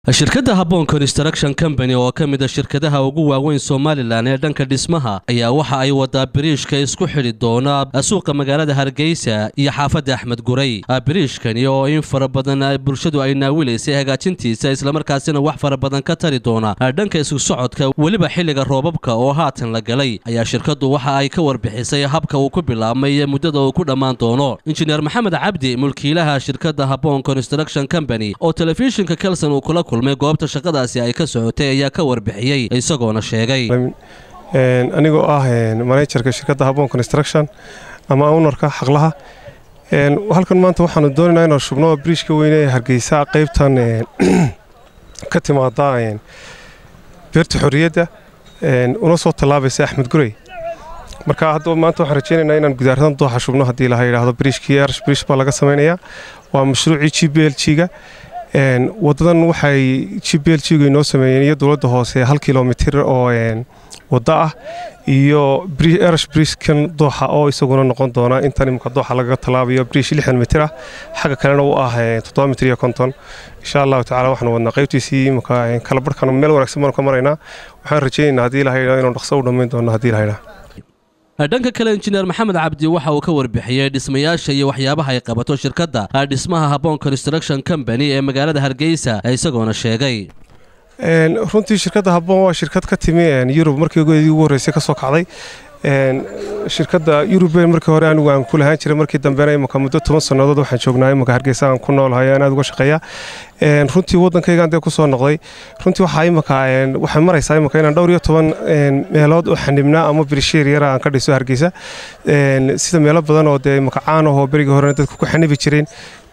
shirkadda habboon construction company oo ka mid a shirkadaha ugu waaweyn somalilan ee dhanka dhismaha ayaa waxa ay wadaa biriishka isku xidhi doona suuqa magaalada hargeysa iyo xaafadda axmed guray biriishkani oo in fara badan bulshadu ay naawilaysay hagaajintiisa islamarkaasina wax fara badan ka tari doona dhanka isku socodka weliba xilliga roobabka oo haatan la galay ayaa shirkaddu waxa ay ka warbixisay habka uu ku bilaabmay muddada uu ku dhammaan doono injineer maxamed cabdi mulkiilaha shirkadda habboon construction company oo telefishinka kelson uu kula kulmay goobta shaqadaasi ay ka socotay ayaa ka warbixiyey isagoona sheegay anigoo ah manajerka shirkadda habboon construction ama ownarka xaqlaha halkan maanta waxaanu doonaynaa inaan shubno briishka weyne ee hargeysa qaybtan ka timaada beerta xorriyadda una soo tallaabaysa axmed gurey marka hadda maanta waxaan rajeynaynaa inaan gudaaradan dooxa shubno haddii laha yidhaahdo briishkii arash briish baa laga samaynayaa waa mashruucii g b l g-ga wadadan waxay g b l g-gu inoo sameeyeen iyo dowladda hoose hal kilomitir oo waddo ah iyo erash briishkan dooxa oo isaguna noqon doona intan imika dooxa lagaga tallaabayo briish lixdan mitir ah xagga kalena u ah toddoba mitir iyo konton insha allahu tacala waxaanu wadnaa qaybtiisii imika kala barhkan meel wanaagsan baanu ka maraynaa waxaan rajeynaynaa haddii la haydhaa inuu dhaqso u dhammayn doono haddii la haydhaa dhanka kale injineer maxamed cabdi waxa uu ka warbixiyey dhismayaasha iyo waxyaabaha ay qabato shirkadda dhismaha habboon construction company ee magaalada hargeysa isagoona sheegay runtii shirkadda habboon waa shirkad ka timi yurub markii ugu horreysay ka soo kacday shirkadda yuruben markii hore anigu aan ku lahaan jiray markii dambena imika muddo toban sannadood waxaan joognaa imika hargeysa aan ku noolahay aan aad uga shaqeeya runtii waddankaygaan dee ku soo noqday runtii waxaa imika waxay maraysaa imika inaan dhowr iyo toban meelood oo xanibnaa ama birisheer yara aan ka dhiso hargeysa sida meelo badan oo dee imika caan ahoo berigii horena dadku ku xanibi jireen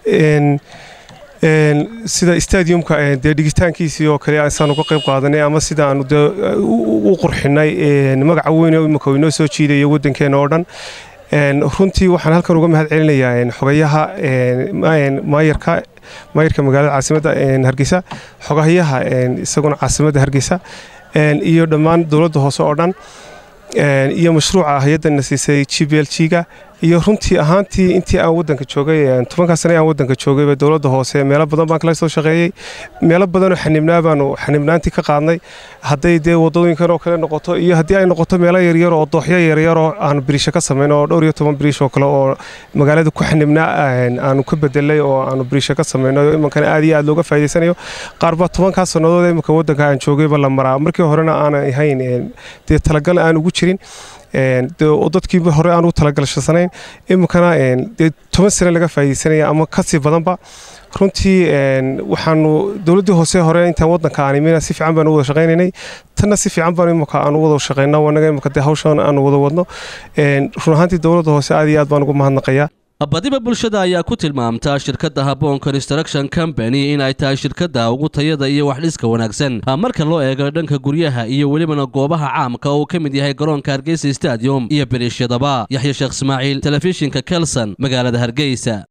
sida stadiumka dee dhigitaankiisii oo kale isaan uga qayb qaadanay ama sida aanu dee u qurxinay magaca weyn imika inoo soo jiidaya waddankeena oo dhan runtii waxaan halkan uga mahad celinayaa xogayaha maayarka maayarka magaalada caasimadda hargeysa xogayaha isaguna caasimadda hargeysa iyo dhammaan dowladda hoose oo dhan iyo mashruuca hay-addana siisay g b l g-ga iyo runtii ahaantii intii aan wadanka joogay tobankaa sane aan wadanka joogayba dowladda hoose meelo badan baan kala soo shaqeeyey meelo badanoo xanibnaa baanu xanibnaantii ka qaadnay hadday dee wadooyinkan oo kale noqoto iyo haddii ay noqoto meelo yaryar oo dooxyo yaryaroo aanu biriisho ka samayn oo dhowr iyo toban biriish oo kale oo magaalada ku xanibnaa aanu ka bedelay oo aanu biriisho ka samayno imankana aad iyo aad looga faa'idaysanayo qaar baa tobankaa sannadood imanka wadanka aan joogayba la maraa markii horena aanan ahayn dee talagal aan ugu jirin dadkii hore aan ugu talagalshasanayn iminkana dee toban sane laga faa'iidaysanaya ama kasii badanba runtii waxaanu dowladdii hoose hore intaan waddanka aan imina si fiican baanu wada shaqaynaynay tanna si fiican baan imika aan wada shaqayna wanaga imika dee hawshan aanu wada wadno run ahaantii dowladda hoose aad iyo aad baan ugu mahadnaqayaa badiba bulshada ayaa ku tilmaamtaa shirkadda habboon construction company in ay tahay shirkadda ugu tayada iyo waxdhiska wanaagsan marka loo eego dhanka guryaha iyo welibana goobaha caamka oo uu ka mid yahay garoonka hargeysa stadium iyo biriishyadaba yaxya sheekh ismaaciil telefishinka kelson magaalada hargeysa